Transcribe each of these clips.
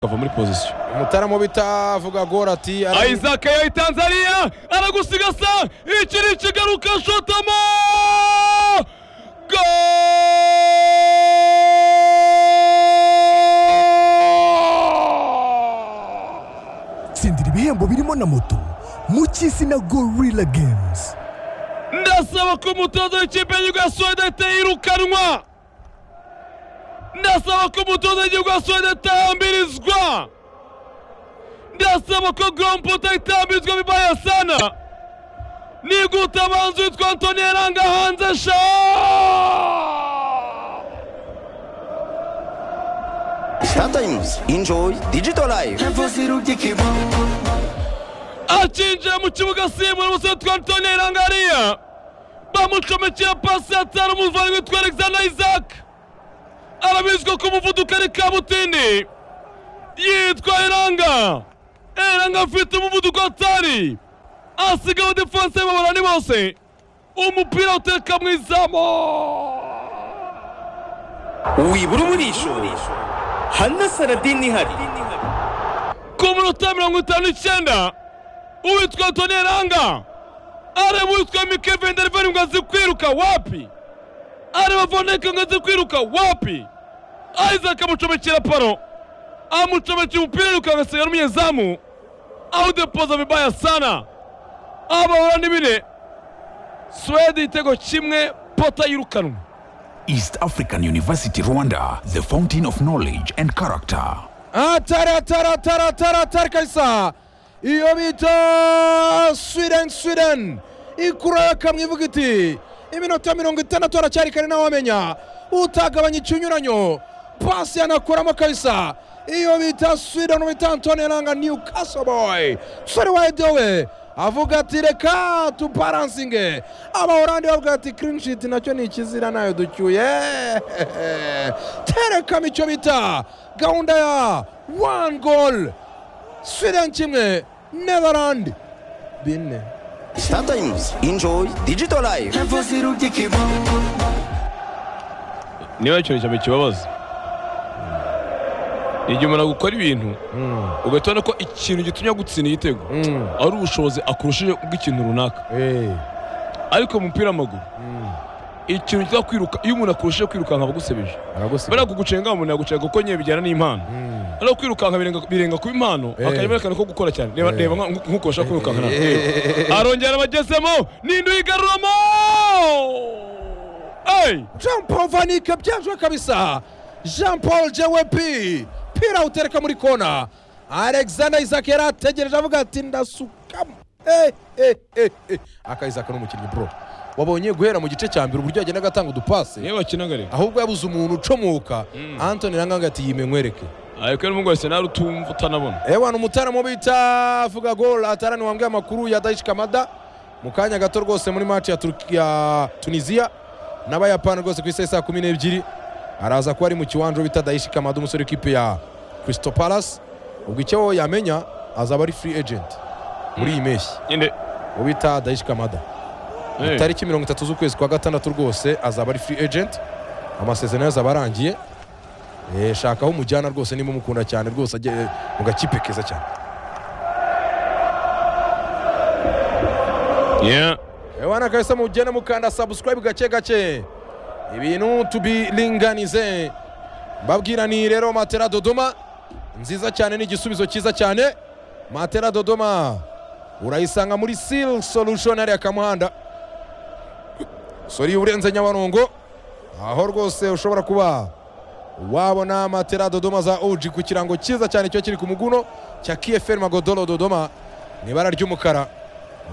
akava muri pozisiyo umutaramu w'ibita avuga gora ati Isaac yayi Tanzania aragusigasa iki ni ikigaruka shotamo tsindira ibihembo birimo na moto mu cy'isi na gorilla games ndasaba ko umutoza w'ikipe y'igihugu ya Suwede atayirukanwa ndasaba ko umutoza w'igihugu ya Suwede atahambirizwa ndasaba ko gomputa itambirizwa bibaye sana nigute abanza witwa antoni yaranga hanze sha Sometimes enjoy digital life. akinjira mu kibuga asimbura umusore witwa antoni yaranga hariya bamucomekera pasi yatanu umuvandimwe witwa alexander isaac arabizwa ko umuvuduko ari kabutindi yitwa eranga eranga afite umuvuduko atari asigaho defanse babarani bose umupira uteka mu izamu wibura umurisho hana saradini ihari ku minota mirongo itanu n'icyenda uwitwa antoni eranga areba uwitwa mike venderiveri ngo azi kwiruka wapi areba voneka ngo azi kwiruka wapi isaac amucomekera paro amucomekera umupira yiruka agasiga n'umunyezamu awudepoza vibaya sana abahura n'ibine suwede igitego kimwe pota yirukanwa East African University Rwanda, the fountain of knowledge and character. atari atari atari atari atari kabisa iyo bita sweden sweden ikura kamwe ivuga iti iminota mirongo itandatu haracyari kare nawe wamenya utagabanya ikinyuranyo pasi yanakuramo kabisa iyo bita sweden bita antoni yaranga newcastle boy sore wayidowe avuga ati reka tubaransinge abahorandi bavuga ati kirinishiti nacyo ni ikizira nayo ducyuye terekamo icyo bita gahunda ya wani gol sweden kimwe netherland bine Sometimes enjoy digital life. niba ikintu cyane kibabaza ni igihe umuntu agukora ibintu ugahita ubona ko ikintu gitumye agutsinda igitego ari ubushobozi akurushije bw'ikintu runaka ariko mu mupira w'amaguru ikintu kitwa kwiruka iyo umuntu akurushije kwirukanka aba agusebije bariya kugucenga umuntu yagucenga kuko nyine bijyana n'impano ariko kwirukanka birenga- birenga kuba impano bakajya berekana ko gukora cyane reba reba nka- nk'uko bashaka kwirukanka nawe Reba. arongera abagezemo n'indi uyigaruramo eyi jean paul vanike byajwe kabisa jean paul jwp pira utereka muri kona alexander isaac yari ategereje avuga ati ndasukamo Eh, eh, eh, eh. aka isaac ni umukinnyi bro wabonye guhera mu gice cya mbere uburyo yagendaga atanga udupasi niyo bakinaga rero ahubwo yabuze umuntu ucomuka antoni ranganga ati yime nkwereke ariko rero ngo senari utumva utanabona ewana umutaramu bita vuga gol atarani wambwiye amakuru ya daish kamada mu kanya gato rwose muri match ya, Turki- ya tunisiya n'abayapani rwose ku isaha saa kumi n'ebyiri araza kuba ari mu kiwanja bita daish kamada umusore w'ikipe ya crystal palace ubwo icyo yamenya azaba ari free agent muri iyi mpeshyi nyine uwo bita daish kamada eh, tariki mirongo itatu z'ukwezi kwa gatandatu rwose azaba ari free agent amasezerano ye azaba arangiye Eh, shaka aho umujyana rwose niba umukunda cyane rwose ajye mu gakipe keza cyane yeah. Ewana kabisa mujyane mukanda subscribe gake gake ibintu tubiringanize mbabwira ni rero matera dodoma nziza cyane ni igisubizo cyiza cyane matera dodoma urayisanga muri seal solution hariya kamuhanda sori urenze nyabarongo aho rwose ushobora kuba wabona matera dodoma za OG ku kirango cyiza cyane cyo kiri ku muguno cya KFL Magodoro Dodoma ni ibara ry'umukara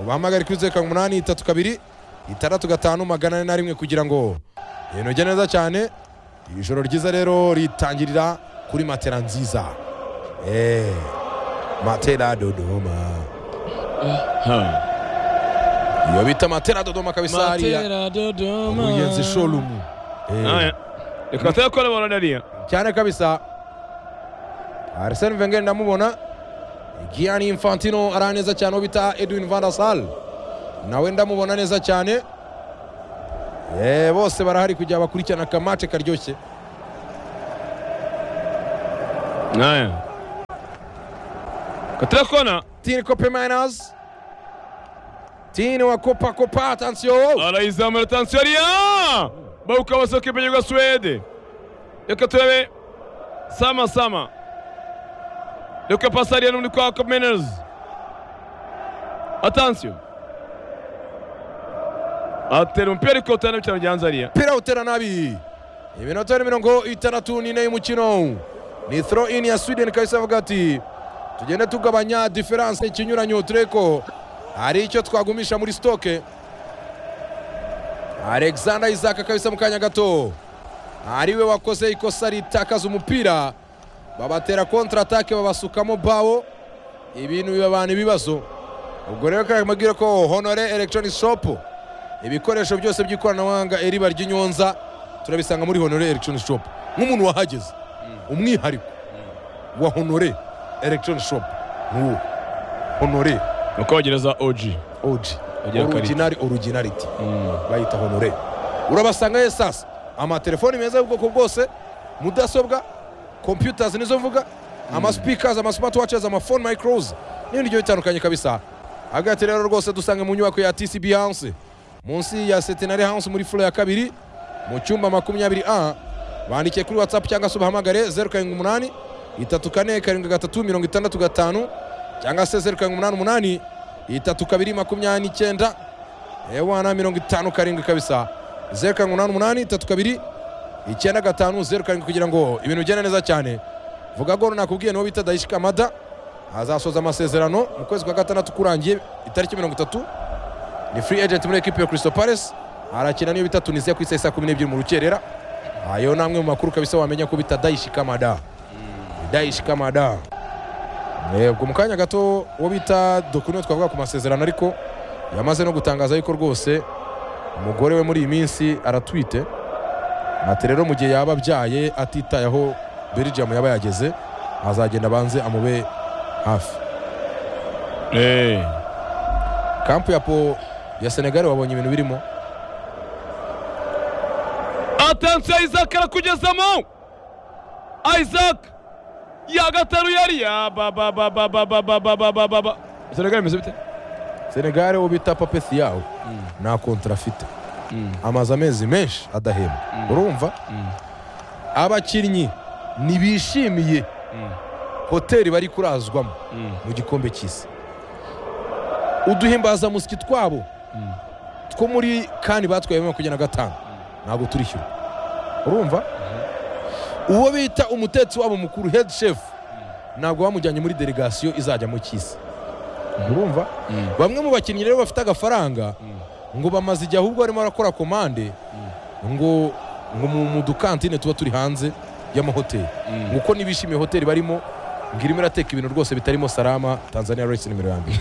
ubahamagare kuri zeru karindwi umunani itatu kabiri itandatu gatanu magana ane na rimwe kugira ngo inojye neza cyane iri joro ryiza rero ritangirira kuri matera nziza Eh, matera dodoma Ha. iyo bita matera dodoma kabisa hariya Matera Dodoma. ubuyenzi showroom Eh, Ah, yeah. reka tuyakore bona nariya cyane kabisa arsene wenger ndamubona gianni infantino ari neza cyane uwo bita edwin van der sal nawe ndamubona neza cyane Eh, bose barahari kugira bakurikirane akamace karyoshye Ah, yeah. Katira kona Tini Kope Miners. Tini wa Kopa Kopa, attention. arayizamura tansiyo ariya bawuka basohoka imbere rwa suwede reka turebe sama sama reka pasi ariya n'undi kwa komenezi atansiyo atera umupira ariko utana cyane byanze ariya Pira utera nabi. Iminota ni mirongo itandatu n'ine y'umukino. Ni throw in ya Sweden kahise avuga ati tugende tugabanya difference ikinyuranyo tureko hari icyo twagumisha muri stoke. Alexander Isaac kabisa mu kanya gato. Ariwe wakoze ikosa ritakaza umupira babatera kontra atake babasukamo bawo ibintu biba abantu ibibazo. Ubwo rero kare mubwire ko Honore Electronic Shop ibikoresho byose by'ikoranabuhanga eriba ry'inyonza turabisanga muri honore electronic shop nk'umuntu wahageze umwihariko wa honore electronic shop nk'uwo honore nuko bagereza oji og Agira original originality bayita honore urabasanga ye sasa amatelefoni meza y'ubwoko bwose mudasobwa computers nizo mvuga amaspeakers amasmartwatches amafone micros n'ibindi bigiye bitandukanye kabisa hagati rero rwose dusange mu nyubako ya tcb house munsi ya centenary house muri furo ya kabiri mu cyumba makumyabiri a bandike kuri whatsapp cyangwa se ubahamagare zeru karindwi umunani itatu kane karindwi gatatu mirongo itandatu gatanu cyangwa se zeru karindwi umunani umunani itatu kabiri makumyabiri n'icyenda ewana mirongo itanu karindwi kabisa zeru karindwi umunani umunani itatu kabiri icyenda gatanu zeru karindwi kugira ngo ibintu bigende neza cyane vuga golo nakubwiye niwo bita dayishi kamada azasoza amasezerano mu kwezi kwa gatandatu kurangiye itariki mirongo itatu ni free agent muri ekipi ya Crystal Palace arakina n'iyo bita Tunisia ku isaha ya saa kumi n'ebyiri mu rukerera ayo ni amwe mu makuru kabisa wamenya ko bita Daishi Kamada Daishi Kamada Eh, ubwo mu kanya gato uwo bita Dokuno twavuga ku masezerano ariko yamaze no gutangaza yuko rwose umugore we muri iyi minsi aratwite ati rero mu gihe yaba abyaye atitaye aho Belgium yaba yageze azagenda abanze amube hafi kampu ya po ya Senegal wabonye ibintu birimo atansiyo isaac arakugezamo isaac yagataruye ariya babababababababababa senegal imeze bite Senegal uwo bita Pape Thiaw nta kontra afite amaze amezi menshi adahembwa urumva abakinnyi ntibishimiye hoteli bari kurazwamo mu gikombe cy'isi uduhimbazamusyi twabo two muri kandi batwaye makumyabiri na gatanu ntabwo turishyura urumva uwo bita umutetsi wabo mukuru head chef ntabwo bamujyanye muri delegasiyo izajya mu cy'isi urumva bamwe mu bakinnyi rero bafite agafaranga ngo bamaze igihe ahubwo barimo barakora komande ngo ngo mu mu dukantine tuba turi hanze y'amahoteli ngo uko nibishimiye hoteli barimo ngo irimo irateka ibintu rwose bitarimo salama tanzania rice nimero ya mbere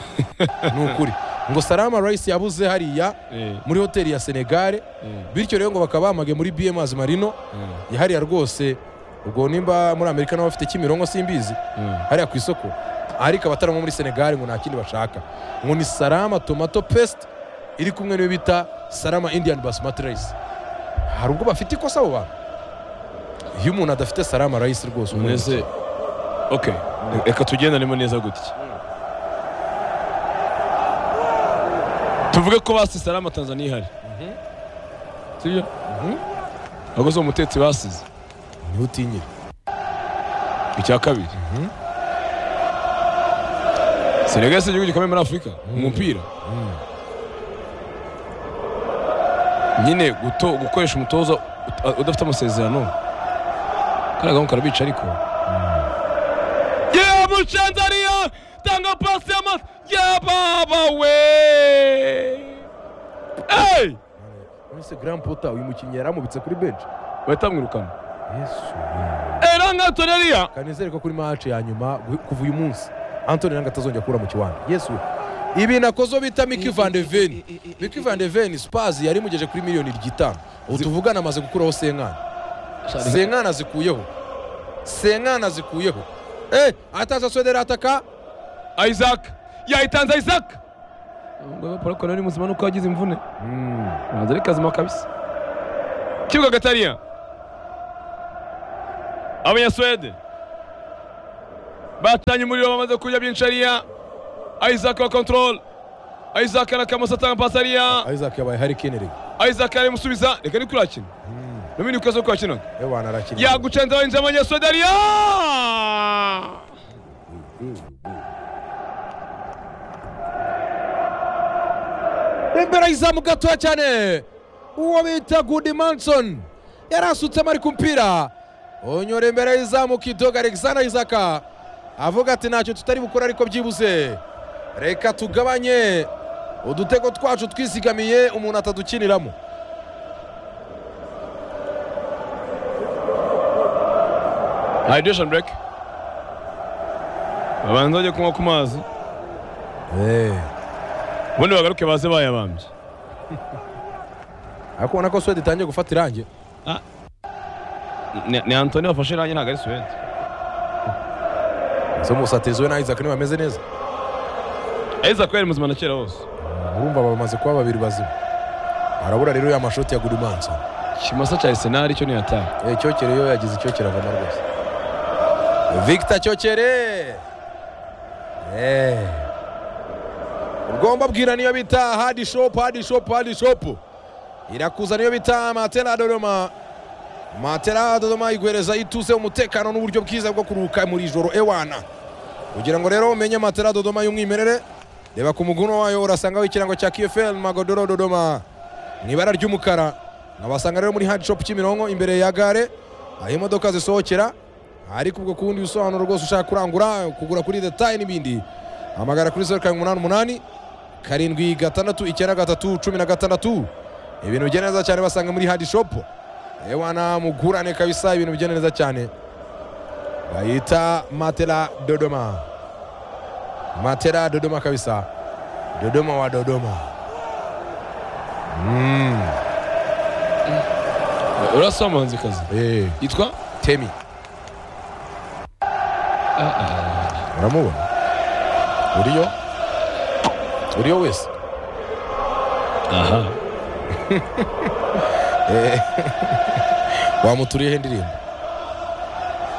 ni ukuri ngo salama rice yabuze hariya muri hoteli ya senegare bityo rero ngo bakaba bamage muri bms marino ya hariya rwose ubwo nimba muri amerika nabo bafite kimironko simbizi hariya ku isoko ariko abataramo muri senegali ngo nta kindi bashaka ngo ni salama tomato paste iri kumwe n'iyo bita salama indian basmati rice hari ubwo bafite ikosa abo bantu iyo umuntu adafite salama rice rwose uba uri mbese ok reka tugendanemo neza gutya tuvuge ko basize ari amatanzaniya ihari sibyo ahubwo si umutetsi basize umukene. niwe utinyira icya kabiri senegal si igihugu gikomeye muri afurika mu mupira nyine guto- gukoresha umutoza ut- udafite amasezerano karagamo karabica ariko yewe mucandariya tanga pasi y'ama ya baba we Hey! ese grand pota uyu mukinnyi yaramubitse kuri benshi bahita bamwirukana yesu eranga toneriya kandi nizere ko kuri match ya nyuma gu- kuva uyu munsi antoni nanga atazongera kubura mu kiwanda yesu ibi nakozo bita miki van de ven miki van de ven spurs yari mugeje kuri miliyoni ryitanu ubu tuvugana amaze gukuraho senkana senkana zikuyeho senkana zikuyeho eh ataza swedera ataka isaac yahitanze isaac paul kononi muzima nuko yagize imvune ntabwo ari kazima kabisa kibuga gatariya abanyasuwede batanye umuriro bamaze kurya byinshi ariya isaac wa control isaac arakamasa atanga pasi ariya isaac yabaye hari kineri isaac aramusubiza reka ni kuri akina nomini ukaze uko akina yewe bana arakina yagucenza winjira amanyasodi ariya imbere y'izamu gatoya cyane uwo bita gudi manson yari asutsemo ari ku mupira unyura imbere y'izamu kidoga alexander isaka avuga ati ntacyo tutari bukora ariko byibuze reka tugabanye udutego twacu twizigamiye umuntu atadukiniramo hydration break babanza bajye kunywa ku mazi ubundi bagaruke baze bayabambye ariko ubona ko suwede itangiye gufata irangi ni ni antoni wafashe irangi ntabwo ari suwede zo musatirizi we na isaac niba bameze neza isaac yari muzima na kera hose urumva bamaze kuba babiri bazima arabura rero ya mashoti ya gudi manson kimasa cya arsenal cyo ntiyataha Eh, cyokere yo yagize icyokere avamo rwose victor cyokere Eh. ugomba bwira niyo bita hadi shop hadi shop hadi shop irakuza niyo bita matera dodoma matera dodoma iguhereza ituze umutekano n'uburyo bwiza bwo kuruhuka muri joro ewana kugira ngo rero umenye matera dodoma y'umwimerere reba ku muguno wayo urasangaho ikirango cya kfl magodoro dodoma mu ibara ry'umukara nkabasanga rero muri hadi shopu kimironko imbere ya gare aho imodoka zisohokera ariko ubwo ku bundi busobanuro rwose ushaka kurangura kugura kuri detaye n'ibindi hamagara kuri zeru karindwi umunani umunani karindwi gatandatu icyenda gatatu cumi na gatandatu ibintu bigenda neza cyane basanga muri hadi shopu ewana mugurane kabisa ibintu bigenda neza cyane bayita matera dodoma matera dodoma kabisa dodoma wa dodoma mm. urasa umuhanzikazi eh. yitwa temi uramubona uriyo uriyo wese aha Eh. wamuturiyeho indirimbo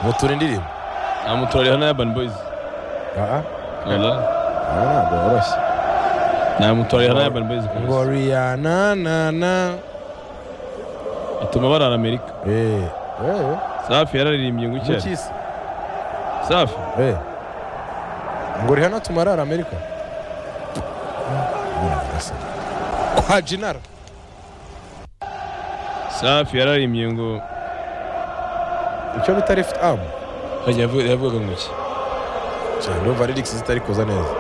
mutura indirimbo namutorera na urban boys Ah, ah. Wala. Ah, ntabwo woroshye namutorera na urban boys kabisa. ngo riyana na na atuma barara amerika Eh, eh, safi yararirimbye ngo eh. kera Mukisi. safi Eh. ngo rihana tumarara amerika kwa jinara safi yararirimbye ngo icyo bita left arm Hajya yavu- yavugaga ngo iki cyane urumva lyrics zitari kuza neza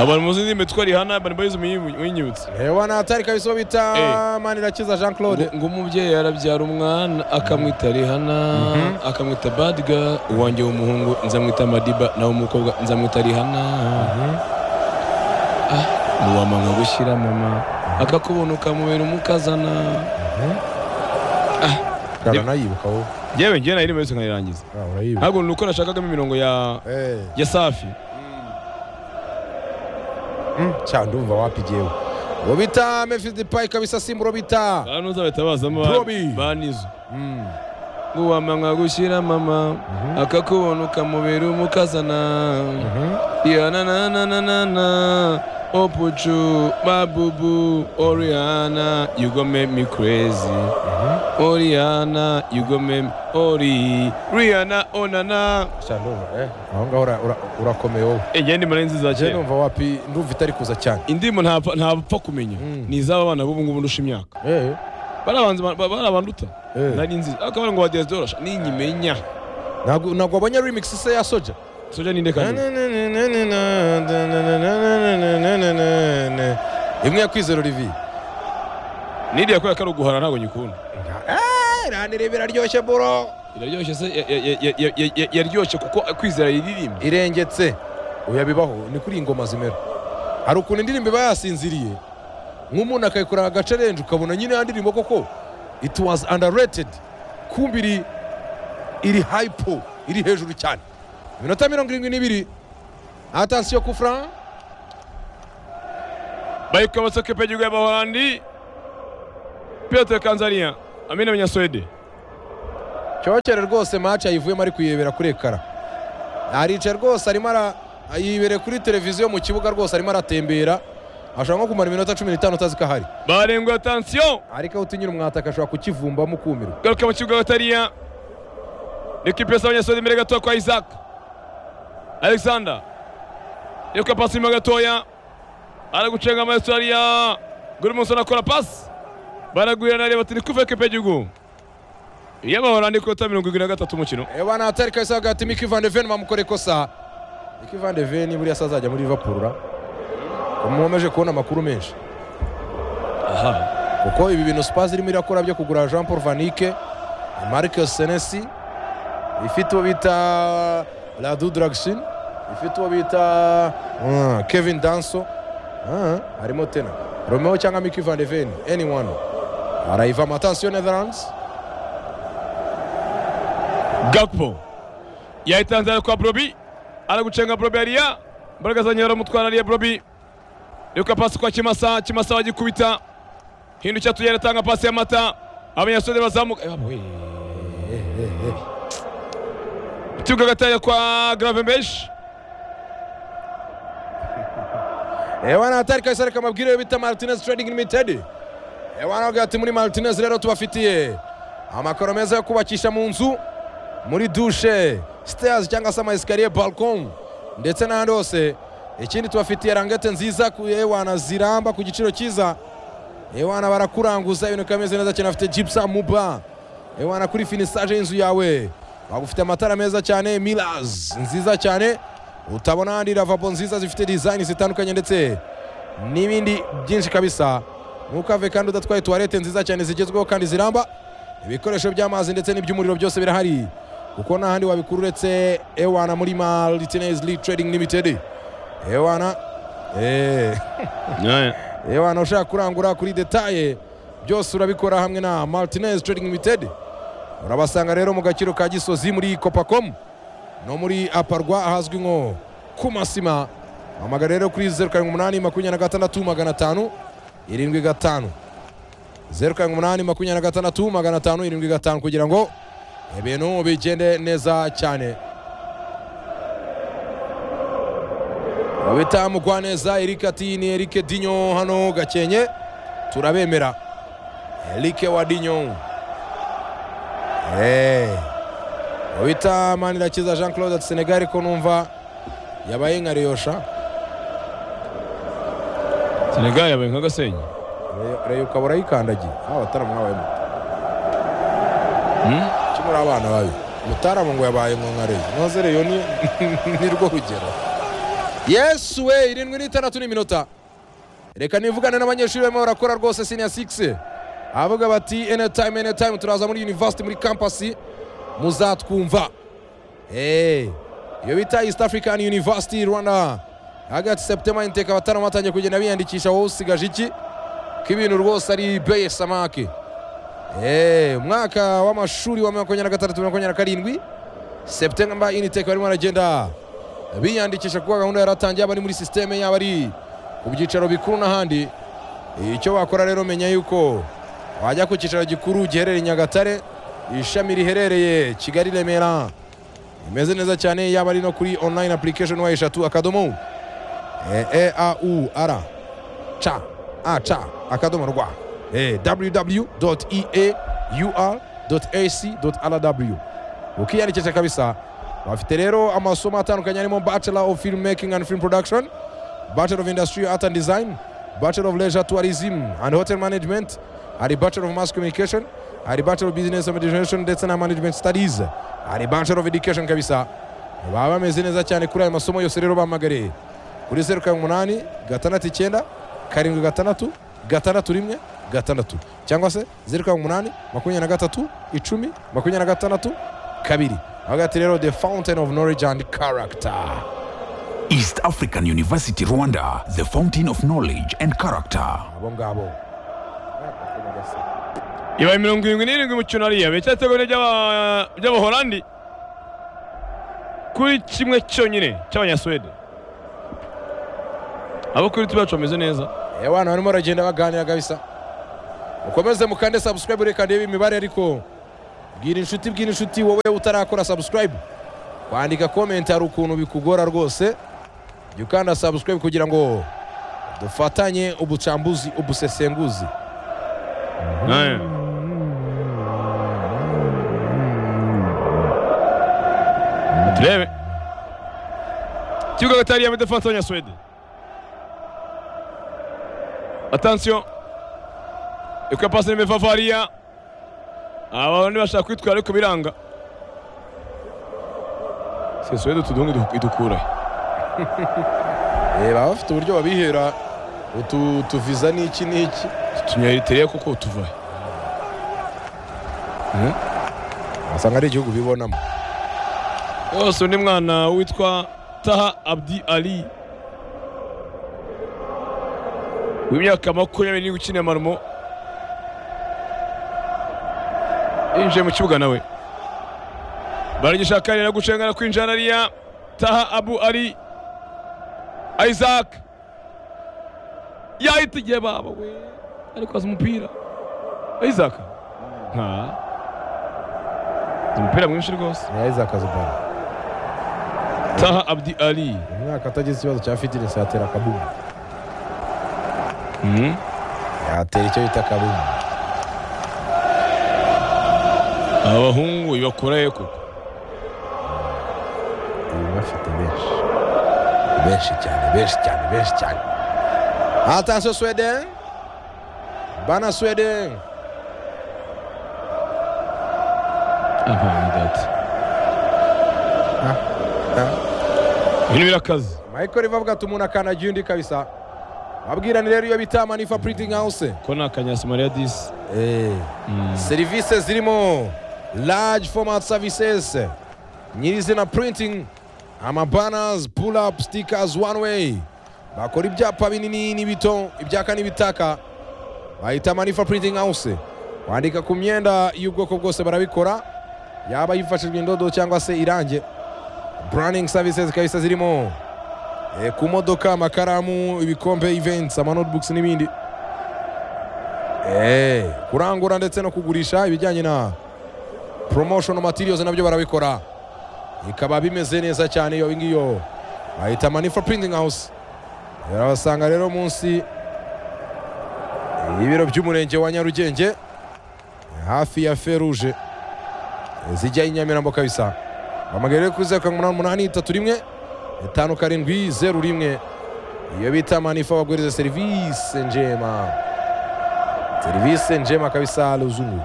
abantu muzi ndimi twari hana urban boys muyi- muyinyibutse hewa na hatari kabisa uwo bita Eh. manirakiza jean claude ngo umubyeyi arabyara umwana akamwita rihana akamwita badiga uwanjye w'umuhungu nzamwita madiba nawe umukobwa nzamwita rihana Ah, ntiwamanga gushyira mama akakubona ukamubera umukazana kana nayibuka wowe yewe ngewe nari yose nkarirangiza Ah, urayibuka ntabwo ni uko nashakagamo imirongo ya Eh, ya safi mm, cyane ndumva wapi jewe uwo bita memphis depay kabisa simba uwo bita abantu uzabahita bazamo Broby. banizo Mm. ngo wamanga gushyira mama akakubona ukamubera umukazana Mhm. Yananananana, oh Puchu, Mabubu, Oriana, you gonna make me crazy. Oriana, you gonna make me, Ori, Rihanna, Onana. cyane ndumva eh aho ngaho ura- ura- urakomeye wowe Igihe ndimo nari nziza je cyane. numva wapi ndumva itari kuza cyane Indimu ntapfa ntapfa kumenya. Ni iz'aba bana b'ubu ngubu ndusha imyaka. eh Barabanza barabanduta. Eh. Nari nziza. Ariko bari ngo wadiyaz dorasha. Ni nyimenya. ntabwo ntabwo wabonye remix se ya soja Soja ninde kandi? imwe ya kwizera olivier Nidi yakoye kari uguhara ntabwo nyikunda. iranire biraryoshye buro Iraryoshye se ya- ya- ya- ya- ya- ya- yaryoshye kuko kwizera yiririmba. irengetse oya bibaho ni kuri iyi ngoma zimera hari ukuntu indirimbo iba yasinziriye nk'umuntu akayikorera agace arenze ukabona nyine ya ndirimbo koko it was underrated kumbi iri iri hypo iri hejuru cyane iminota mirongo irindwi n'ibiri atansiyo ku fran bariko abasoke pegirwa y'abahorandi piyote kanzaniya amina abanyaswede cyokere rwose maci ayivuyemo ari kuyirebera kuri ekara aricaye rwose arimo ara yibereye kuri televiziyo mu kibuga rwose arimo aratembera ashobora nko kumara iminota cumi n'itanu utazi ko ahari barenguye atansiyo ariko aho utinyura umwataka ashobora kukivumbamo ukumirwa garuka mu kibuga batariya ekipi yose abanyeshuri imbere gatoya kwa isaac alexander reka pasi inyuma gatoya ari gucenga amayesitariya guri munsi anakora pasi baragwira na reba turi kuva ekipi y'igihugu iy'amahoro andi kota mirongo irindwi na gatatu umukino eba natari kabisa hagati miki van de ven bamukora ikosa miki van de ven buriya se azajya muri liverpool ra mwomeje kubona amakuru menshi aha kuko ibi bintu spazi irimo irakora byo kugura jean paul vanike marcus senesi ifite uwo bita radu dragsin ifite uwo bita mm, kevin danso Ah, harimo tena romeo cyangwa miki van de ven anyone arayiva amatansiyo netherlands gakpo yahitanze ari kwa brobi ari gucenga brobi hariya mbaraga zanyura baramutwara hariya brobi reka pasi kwa kimasa kimasa bagikubita hindukira tugenda atanga pasi ya mata abanyasore bazamuka Eh, wabwe. ikibuga gataya kwa gravembeshi ewana hatari kabisa reka mabwire bita martinez trading limited ewana bavuga ati muri martinez rero tubafitiye amakaro meza yo kubakisha mu nzu muri dushe stairs cyangwa se amayesikariye balcon ndetse n'ahandi hose ikindi tubafitiye rangete nziza ku- ewana ziramba ku giciro cyiza ewana barakuranguza ibintu bikaba bimeze neza cyane bafite gipsa muba ewana kuri finisage y'inzu yawe bagufite amatara meza cyane milas nziza cyane utabona ahandi lavabo nziza zifite design zitandukanye ndetse n'ibindi byinshi kabisa ntukave kandi udatwaye tuwarete nziza cyane zigezweho kandi ziramba ibikoresho by'amazi ndetse n'iby'umuriro byose birahari kuko nta handi wabikura uretse ewana muri martinez lee trading limited ewana eee yewe ahantu ushaka kurangura kuri detaye byose urabikora hamwe na martinez trading limited urabasanga rero mu gaciro ka gisozi muri copacomu no muri aparwa ahazwi nko ku masima hamagara rero kuri zeru karindwi umunani makumyabiri na gatandatu magana atanu irindwi gatanu zeru karindwi umunani makumyabiri na gatandatu magana atanu irindwi gatanu kugira ngo ibintu bigende neza cyane bita mugwaneza erike ati ni erike dinyo hano gakenke turabemera erike wa dinyo Eh. bita manirakiza jean claude ati senegal ariko numva yabaye nka reyosha senegali yabaye nka gasenyi Reyo- reyo ukaba urayikandagiye aho abataramu mwabaye muto kimuri abana babi mutaramu ngo yabaye nko nka reyo noze reyo ni ni rwo rugero yesu we irindwi n'itandatu n'iminota reka nivugane n'abanyeshuri barimo barakora rwose senior six avuga bati anytime anytime turaza muri university muri campus muzatwumva Eh, iyo bita east african university rwanda hagati septemba inteka abataramu batangiye kugenda biyandikisha wowe usigaje iki ko ibintu rwose ari beye samake Eh, umwaka w'amashuri wa makumyabiri na gatandatu makumyabiri na karindwi septemba initeka barimo baragenda biyandikisha kuko gahunda yaratangiye yaba ari muri sisiteme yaba ari ku byicaro bikuru n'ahandi icyo wakora rero menya yuko wajya ku cyicaro gikuru giherereye i nyagatare ishami riherereye kigali remera imeze neza cyane yaba ari no kuri online application wa eshatu akadomo eau ara ca a ca akadomo rwa www eaur ac rw ukiyandikisha kabisa bafite rero amasomo atandukanye arimo bachelor of film making and film production bachelor of industry art and design bachelor of leisure tourism and hotel management hari bachelor of mass communication hari bachelor of business administration ndetse na management studies hari bachelor of education kabisa baba bameze neza cyane kuri ayo masomo yose rero bahamagare kuri zeru karindwi umunani gatandatu icyenda karindwi gatandatu gatandatu rimwe gatandatu cyangwa se zeru karindwi umunani makumyabiri na gatatu icumi makumyabiri na gatandatu kabiri avuga ati rero the fountain of knowledge and character East African University Rwanda, the fountain of knowledge and character. abo ngabo ibaye mirongo irindwi n'irindwi imikino hariya biracyari itego ry'aba- ry'abaholandi kuri kimwe cyonyine cy'abanyasuwede abo kuri tu bacu bameze neza yewe abantu barimo baragenda baganira kabisa mukomeze mukande subscribe reka ndebe imibare ariko bwira inshuti bwira inshuti wowe utarakora subscribe kwandika comment hari ukuntu bikugora rwose jya ukanda subscribe kugira ngo dufatanye ubucambuzi ubusesenguzi naye turebe ikibuga gatari ya midefansi w'abanyaswede atansiyo ikuye pasi nimero vavariya aba ntibashaka kwitwara ariko biranga se swede utu duhungu idu- idukura he? Eh, baba bafite uburyo babihera utu tuviza n'iki n'iki tunyayiteriye kuko utuva he? wasanga ari igihugu bibonamo yose undi mwana witwa taha abdi ali w'imyaka makumyabiri n'irindwi ukina amarumo yinjiye mu kibuga nawe baragishaka rero gucengana kwinjira hariya taha abu ali isaac yahita igihe baba we ariko azi umupira isaac nta azi umupira mwinshi rwose ntiyahize akazi baro taha abdi ali umwaka atagize ikibazo cya fitinesi yatera akabumu yatera icyo bita akabumu abahungu ibakoraye koko ubu bafite benshi benshi cyane benshi cyane benshi cyane atansiyo swede bana swede abantu dati ibintu birakaze mayiko rivavuga ati umuntu akanagiye undi kabisa babwirane rero iyo bita manifa printing house ko ni akanyasamariya disi Eh, serivisi zirimo large format services nyirizina printing amabanners pull up stickers one way bakora ibyapa binini n'ibito ibyaka n'ibitaka bahita manifa printing house wandika ku myenda y'ubwoko bwose barabikora yaba yifashishwa indodo cyangwa se irange branding services kabisa zirimo eh, ku modoka amakaramu ibikombe events amanotebooks n'ibindi Eh, kurangura ndetse no kugurisha ibijyanye na promotion materials nabyo barabikora bikaba bimeze neza cyane iyo ngiyo bahita manifa printing house barabasanga rero munsi y'ibiro by'umurenge wa nyarugenge hafi ya feruje zijya i nyamirambo kabisa hamagara rero kuri zeru karindwi umunani umunani itatu rimwe itanu karindwi zeru rimwe iyo bita manifa baguriza serivisi njema serivisi njema kabisa luzungu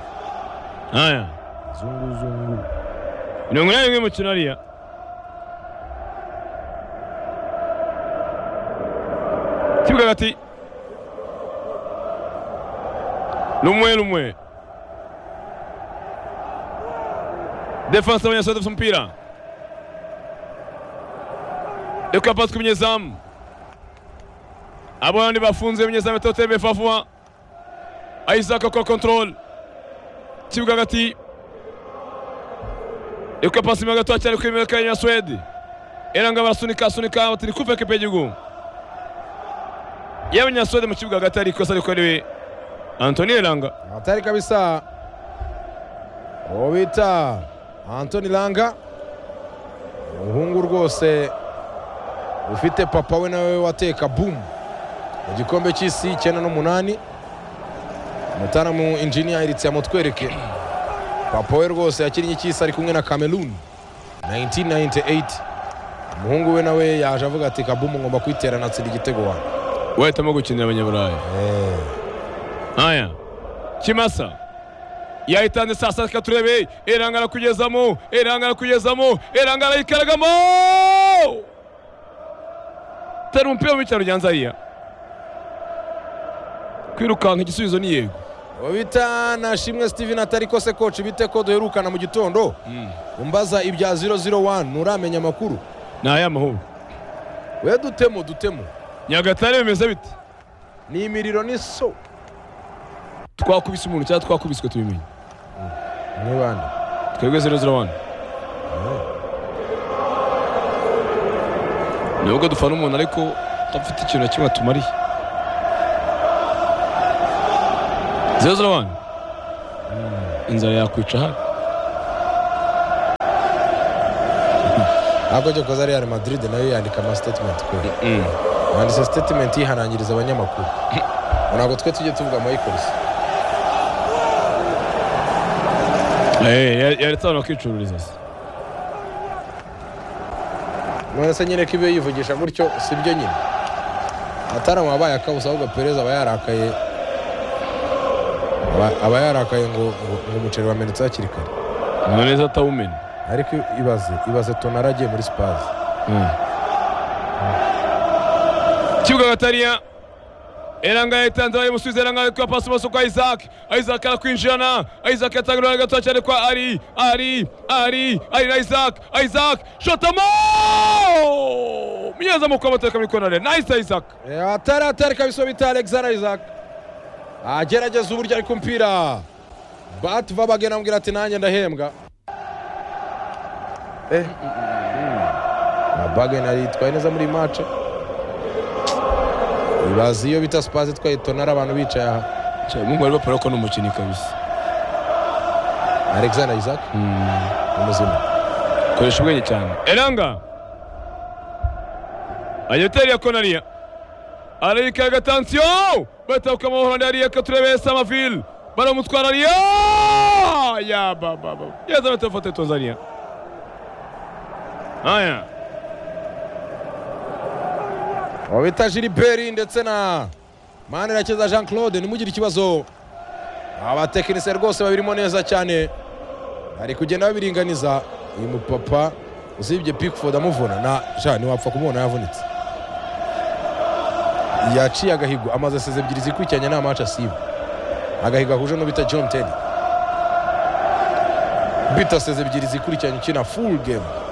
aya zunguzungu mirongo inani n'imwe mukino hariya kibuga hagati rumwe rumwe defanse y'abanyaswede afite umupira reka pasi ku munyezamu abo bandi bafunze umunyezamu atotebe favuba isaac akora kontorore kibuga hagati Yuko pasi imwe gato cyane kuri imwe ya Swede. Eranga barasunika asunika batiri kuve kepejigumu. Yewe nyaswede mu kibuga hagati ari ikosa rikora iwe Anthony Eranga. hatari kabisa uwo bita antoni langa umuhungu rwose ufite papa we nawe wateka bumu mu gikombe cy'isi icyenda n'umunani umutaramu injiniya iritse yamutwereke papa we rwose yakinnye icy'isi ari kumwe na cameroon 1998 umuhungu we nawe yaje avuga ati kabumu ngomba kwiterana atsinda igitego wanjye Wahitamo gukinira abanyaburaya. Aya. Kimasa. Yahitanze saa sita reka turebe Eranga arakugezamo Eranga arakugezamo Eranga arayikaragamo tera umupira mu cyaro ryanza hariya kwirukanka igisubizo ni yego bita na shimwe steven atari kose koci bite ko duherukana mu gitondo umbaza ibya 001 nturamenya amakuru ni aya mahoro we dutemo dutemo nyagatare bimeze bite ni imiriro ni so twakubise umuntu cyangwa twakubiswe tubimenye nibande twebwe zero zero wani nubwo dufana umuntu ariko udafite ikintu na kimwe atumariye zero zero wani inzara yakwica hano ntabwo njye koza real madrid nayo yandika ama statement kubera yanditse statement yihanangiriza abanyamakuru ntabwo twe tujye tuvuga amayikoze yaretse abantu bakicururiza se mwese nyine ko ibyo yivugisha gutyo si byo nyine atarama abaye akabuza ahubwo perezida aba yarakaye aba- aba yarakaye ngo ngo- ngo umuceri wamenetse hakiri kare none neza atawumenya ariko ibaze ibaze tonara agiye muri sipazi kibuga agatariya eranga yayitanze bayimusubiza eranga yitwa pasi maso kwa isaac isaac arakwinjirana isaac yatanga urwanya gato cyane kwa ari ari ari ari na isaac isaac shotamo munyezamuko w'amateka muri konare nayise isaac atari atari kabisa bita alexander isaac agerageza uburyo ari kumupira bati vabagena amubwira ati nanjye ndahembwa bagena yitwaye neza muri mace ibaze iyo bita sipazi itwaye tonara abantu bicaye aha mungu ari bapara ko ni umukinnyi kabisa alexander isaac umuzima koresha ubwenge cyane eranga ayoteri ya konariya arayika agatansiyo batabuka amahoro ariya katurebe samaville baramutwara ariya ya bababa yaza batafata tozariya aya uwo bita jiliberi ndetse na manirakiza jean claude nimugire ikibazo abatekinisiye rwose babirimo neza cyane bari kugenda babiringaniza uyu mupapa usibye pikford amuvuna na jean ntiwapfa kumubona yavunitse yaciye agahigo amaze seze ebyiri zikurikiranye nta maci asiba agahigo ahuje n'ubita john ten bita seze ebyiri zikurikiranye ukina full game